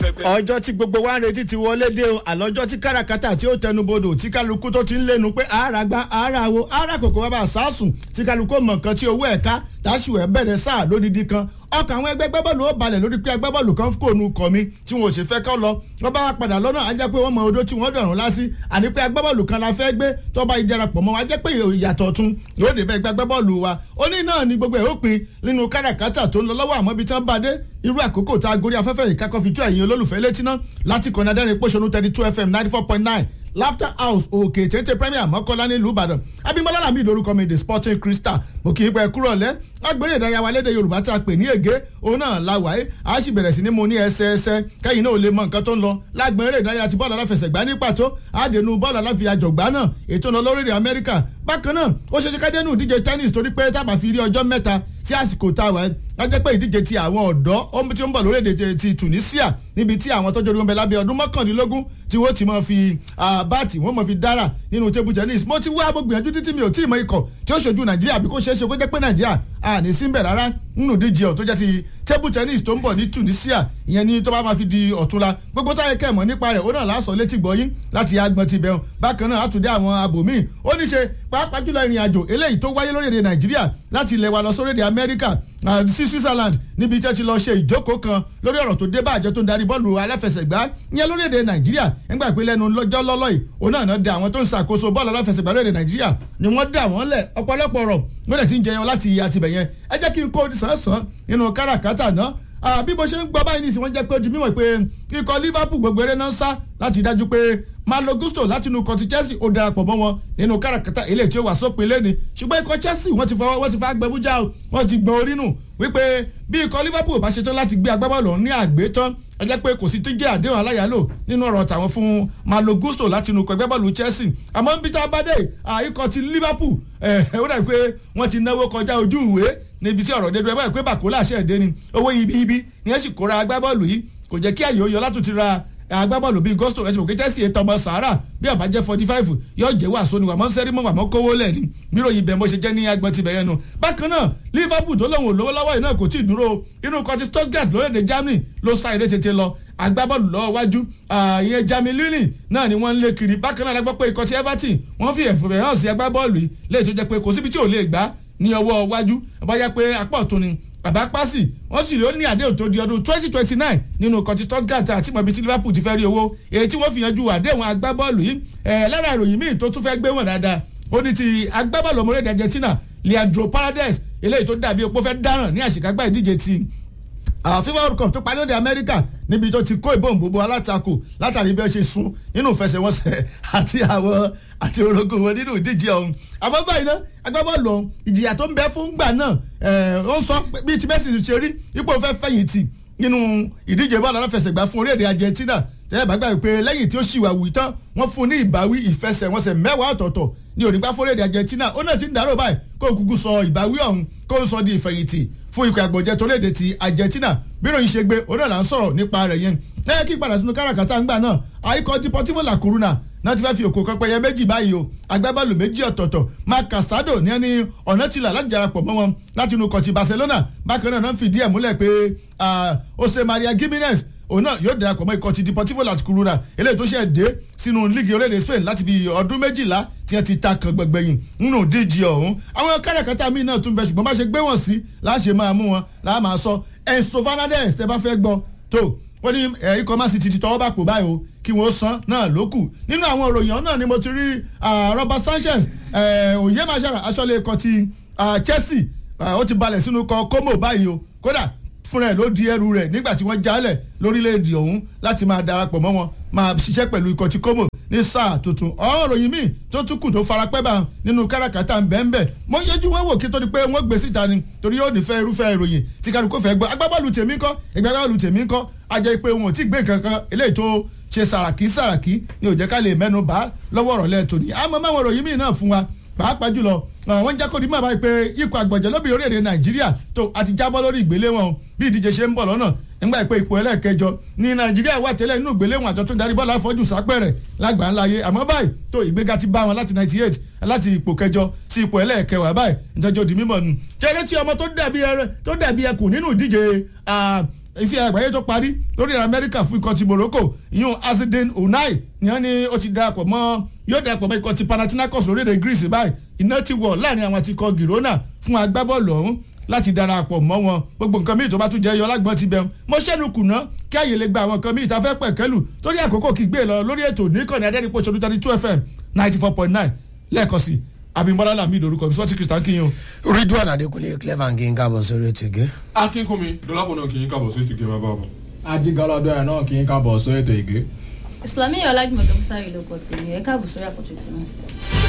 fẹ́gbẹ́. ọjọ́ tí gbogbo wa ń retí ti wọlé dé o àlọ́jọ́ tí káràkátà tí ó tẹnubodò tí kálukú tó ti ń lẹ́nu pé àárà gba àárà wo àárà kòkó wa bá sàásùn tí kálukú mọ̀ nǹkan tí owó ẹ̀ka táṣù ẹ̀ bẹ̀rẹ̀ sáà lódìdí kan ọkàn àwọn ẹgbẹ́ gbẹ́bọ̀lù ó balẹ̀ lórí pé agbábọ́ọ̀lù kan kò nu kọ̀ mi tí wọn ò sì fẹ́ kọ́ lọ wọ́n bá wa padà lọ́nà á jẹ́ pé wọ́n mọ odó tí wọ́n dọ̀rùn lásì àní pé agbábọ́ọ̀lù kan la fẹ́ gbé tó bá ìdarapọ̀ mọ́ wa jẹ́ pé ìyàtọ̀ tún yóò dé bẹ́ẹ̀ agbábọ́ọ̀lù wa ó ní náà ni gbogbo ẹ̀ ó pin nínú káràkátà tó ń lọ lọ́wọ́ àmọ́ ibi tí wọ́n bá dé irú àkókò tá a gorí afẹ́fẹ́ yìí kákọ́ fi tó ẹ̀yin olólùfẹ́ létí náà láti kọ́ni adẹ́rìn pòṣónú thirty two fm ninety four point nine laughter house òkè téńté premier mọ́kànlá nílùú ìbàdàn abimọ́lá làmì ìdórúkọ mi the sporting crystal mo kì í pẹ́ kúrò lẹ́ agbèrè ìdárayá wa lédè yorùbá tá a pè ní ègé òun náà la wáyé a sì bẹ̀rẹ̀ sí ní mo ní ẹsẹẹsẹ kẹ́yìn náà ò lè mọ nǹkan tó ń lọ lágbèrè ìdárayá ti bọ́ọ̀lù aláfẹsẹ̀gbá ní pàtó àdénú bọ́ọ̀lù aláfiyàjọ̀gbá náà ètò ìlọ lórílẹ̀ amẹ́ríkà bákan náà ó ṣeéṣe ká dénú ìdíje tennis torí pé tábà fi rí ọjọ́ mẹ́ta sí àsìkò tá a wà á jẹ́ pé ìdíje ti àwọn ọ̀dọ́ tí ó ń bọ̀ lórílẹ̀‐èdè ti Tunisia níbi tí àwọn tọ́jú orí lábẹ́ ọdún mọ́kàndínlógún tí wọ́n ti máa fi báàtì wọ́n máa fi dára nínú table tennis mo ti wá gbogbo ìyànjú títí mi ò tí ì mọ ikọ̀ tí ó ṣojú Nàìjíríà bí kò ṣeé ṣe kó jẹ́ pé Nàìjíríà à ní síbẹ̀ rárá nínú ìdíje ọ̀ tó jẹ́ ti table tennis tó ń bọ̀ ní Tunisia ìyẹn ní tó bá máa fi di ọ̀túnla gbogbo táyé kẹ́mọ̀ nípa rẹ̀ ó náà lásọ létí gbọ́yìn láti agbọ̀n ti bẹ̀rù bákan náà àtúndé àwọn abòmíì ó ní ṣe pàápàá jùlọ ìrìn àjò eléyìí tó wáyé lórílẹ̀‐èdè Nàìjíríà láti ilẹ̀ wa lọ sórílẹ̀‐èdè Amẹ́ríkà sí Switzerland níbi tí wọ́n ti lọ ṣe ìjókòó kan lórí ọ̀rọ̀ tó dé bá àjọ tó ń darí bọ́ọ̀lù aláfẹsẹ̀gbá ìyẹn lórílẹ̀‐èdè Nàìjíríà nígbà pé lẹ́nu lọ́jọ́ lọ́lọ́ yìí òun náà náà dé àwọn tó ń ṣàkóso bọ́ọ̀lù aláfẹsẹ̀gbá lórílẹ̀‐èdè Nàìjíríà ni wọ́n dà wọ́n lẹ̀ ọ̀pọ̀lọpọ̀ ọ̀rọ̀ wọ́n dẹ̀ ti ń jẹyọ láti àtibẹ̀ yẹn ẹ jẹ́ kí n kó sàn-án nínú káràkátà náà bí mo ṣe ń gbọ́ báyìí nìsín wọ́n jẹ́ pé ojú mímọ̀ pé ikọ̀ Liverpool gbogbo eré náà ń sá láti dájú pé Malo Gusto láti inú ikọ̀ ti Chelsea ó darapọ̀ mọ́ wọn nínú káràkátà eléyìí tí ó wà sópin lẹ́ni ṣùgbọ́n ikọ̀ Chelsea wọ́n ti fọwọ́ wọ́n ti fa gbẹ̀bújà o wọ́n ti gbọ́n orí nù wípé bí ikọ̀ Liverpool bá ṣetán láti gbé agbábọ́ọ̀lù ní àgbétán ẹ jẹ́ pé kò sí tó jẹ́ àdéhùn aláyàlò nínú ọ̀rọ̀ tàwọn fún Malo Gusto láti inú ikọ̀ agbábọ́ọ̀lù Chelsea àmọ́ ń bí tá a bá dé ikọ̀ ti Liverpool ó dàbí pé wọ́n ti náwó kọjá ojú ìwé níbi tí ọ̀rọ̀ dédú ẹ báyìí pé bàkólà ṣẹ̀ dé ni owó ibi ibi ni ẹ sì kóra agbábọ́ọ̀lù yìí kò jẹ́ kí àyè ó yọ látùtì ra agbábọ́ọ̀lù bíi Gusto ẹ̀sìn òkè Chelsea ètò ọmọ sahara bí ọba jẹ́ forty five yóò jẹ́ wàásù ni wàmọ́ sẹ́rí mọ́ wàmọ́ kówó lẹ̀ ní míròyìn bẹ́ẹ̀ mo ṣe jẹ́ ní agbọ̀n ti bẹ̀yẹn nu. bákan náà Liverpool tó lóun ò lówó lọ́wọ́ yìí náà kò tí ì dúró inú kọtí Stuttgart lórílẹ̀‐èdè Germany ló sá eré tètè lọ agbábọ́ọ̀lù lọ́wọ́ wájú ìyẹn Jamie Lilly náà ni wọ́n ń lé kiri bákan náà lágbọ́ pé ikọ̀ ti Everton wọ́n fi ẹ̀fọ́ hàn sí agbábọ́ọ̀lù yìí léyìí tó jẹ́ pé kò síbi tí ò lè gbá ní ọwọ́ wájú bóyá pé apá ọ̀tún ni bàbá pásì wọ́n sì rí ó ní àdéhùn tó di ọdún twenty twenty nine nínú kọtí Stuttgart àti mọ̀bí tí Liverpool ti fẹ́ rí owó èyí tí wọ́n fi yanjú àdéhùn agbábọ́ọ̀lù yìí lára ìròyìn míì tó tún fẹ́ gbé wọn dáadáa ó ní ti agbábọ́ọ̀lù ọmọlẹ́dẹ̀ Argentina Leandro Paredes eléyìí tó dàbí opó fẹ́ dáràn ní àṣekágbá ìdíje ti FIFA World Cup tó parí lóde Amẹ́ríkà níbi tó ti kó ìbọn gbogbo alátakò látàrí bí wọ́n ṣe sun nínú ìfẹsẹ̀wọnsẹ̀ àti àwọn àti orogún wọn nínú ìdíje ọ̀hún àmọ́ báyìí náà agbábọ́ọ̀lù ọ̀hún ìjìyà tó ń bẹ fún gbà náà ó ń sọ bíi ti Messi ṣe rí ipò fẹ́ fẹ̀yìntì nínú ìdíje bọ́ọ̀lù aláfẹsẹ̀gbá fún orílẹ̀-èdè Argentina tẹ́lẹ̀ bá gbàgbé pé lẹ́yìn tí ó ṣì wà wù tán wọ́n fún un ní ìbáwí ìfẹsẹ̀wọnsẹ̀ mẹ́wàá ọ̀tọ̀ọ̀tọ̀ ní onígbà fúnrẹ́dì Argentina ó náà ti ń dárò báyìí kó kúkú sọ ìbáwí ọ̀hún kó ń sọ di ìfẹ̀yìntì fún ikọ̀ àgbọ̀jẹ̀ tó léde ti Argentina bí ìròyìn ṣe gbé òun náà là ń sọ̀rọ̀ nípa rẹ̀ yẹn lẹ́yìn kí padà sínú káràkátà ńgbà náà àìkọ́ Deportivo La Coruna náà ti fẹ́ fi òkò kan pẹyẹ méjì báyìí o agbábọ́ọ̀lù méjì ọ̀tọ̀ọ̀tọ̀ Marc Casado ní ẹni ọ̀nà tìlà láti darapọ̀ mọ́ wọn láti inú kọ̀tì Barcelona bákan náà náà fìdí ẹ̀ múlẹ̀ pé Jose Maria Gimenez òun náà yóò darapọ̀ mọ́ ikọ̀ ti Deportivo La Coruna eléyìí tó ṣe dé sínú líìgì orílẹ̀-èdè Spain láti bí ọdún méjìlá tí wọ́n ti ta kan gbẹ̀gbẹ̀yìn nínú díje ọ̀hún àwọn káràkátà míì náà tún bẹ ṣùgbọ́n bá ṣe gbé wọn sí láṣẹ máa mú wọn láà máa sọ Enzo Fernandez tẹ bá fẹ́ gbọ́ tó wọ́n ní ikọ̀ Man City ti tọwọ́ bá pò báyìí o kí wọ́n san náà ló kù nínú àwọn òròyìn náà ni mo ti rí Robert Sanchez òye màṣára aṣọ́lé ikọ̀ ti Chelsea ó ti balẹ̀ sínú ikọ̀ Como báyìí o kódà fúnra ẹ̀ ló di ẹrù rẹ̀ nígbà tí wọ́n jálẹ̀ lórílẹ̀‐èdè ọ̀hún láti máa darapọ̀ mọ́ wọn máa ṣiṣẹ́ pẹ̀lú ikọ̀ tí Como ní sáà tuntun ọ̀rọ̀ ròyìn míì tó tún kù tó farapẹ́ bá nínú káràkátà ńbẹ́ńbẹ́ mo yẹjú wọn wò kí tó di pé wọ́n gbé síta ni torí yóò nífẹ̀ẹ́ irúfẹ́ ìròyìn tí kálukú fẹ́ gbọ́ agbábọ́ọ̀lù tèmi ńkọ́ agbábọ́ọ̀lù tèmi ńkọ́ ajẹ́ pé wọn ò tí gbé nǹkan kan eléyìí tó ṣe sàràkí sàràkí ni ò jẹ́ ká lè mẹ́nu bá lọ́wọ́ ọ̀rọ̀ lẹ́ẹ̀tọ́ ni àmọ́ máwọn ìròyìn míì náà fún wa pàápàá jùlọ wọ́n jẹ́ kó di mọ̀ báyìí pé ikọ̀ àgbọ̀jẹ̀ lóbìnrin orílẹ̀-èdè nàìjíríà tó àti jábọ́ lórí ìgbéléwọ̀n bí ìdíje ṣe ń bọ̀ lọ́nà nígbà pé ipò ẹlẹ́ẹ̀kẹjọ ní nàìjíríà wà tẹ́lẹ̀ nínú ìgbéléwọ̀n àjọ tó ń darí bọ́ọ̀lù àfọ́jù sápẹ̀rẹ̀ lágbà ńlá yé àmọ́ báyìí tó ìgbéga ti bá wọn láti ninety eight láti ipò kẹjọ sí ipò ẹlẹ́ẹ̀kẹwàá báyìí ìtọ́jú di mímọ̀ nù. kẹ́rẹ́ tí ọmọ tó dàbí ẹkùn nínú ìdíje ife àgbáyé tó parí lórí amẹ́ríkà fún ikọ̀ ti morocco ìyún azedin unai ni wọ́n ní ó ti darapọ̀ mọ́ yóò darapọ̀ mọ́ ikọ̀ ti panathinaikos lórílẹ̀ greece báyìí iná ti wọ̀ láàrin àwọn àti ikọ̀ girona fún agbábọ́ọ̀lù ọ̀hún láti darapọ̀ mọ́ wọn gbogbo nǹkan míì tó bá tún jẹ́ yọ lágbọ́n ti bẹ̀rù mo ṣẹ́nu kùnà kí àyè lè gba àwọn nǹkan míì tá a fẹ́ pẹ̀kẹ́lù torí àkókò kì í gbé lọ lórí ètò níkànnì adẹ́rìnpọ̀ ṣojú thirty two fm ninety four point nine lẹ́ẹ̀kan sí abimbola lamid orúkọ mi sọ́ọ́tì kristian kiyan. ridwan adekunle clever nkì ń kábọ̀ sórí ètò ìgé. akínkùnmi dọlápọ̀ náà kì í kábọ̀ sí ètò ìgé máa bá bọ̀. ajigalọdọ ẹ náà kì í kábọ̀ sórí ètò ìgé. ìsìlámì ọlájúmọ̀ gẹ́mísárì ló kọ́ tèmi ẹ̀ káàbọ̀ sórí àkọ́tún ìpínlẹ̀.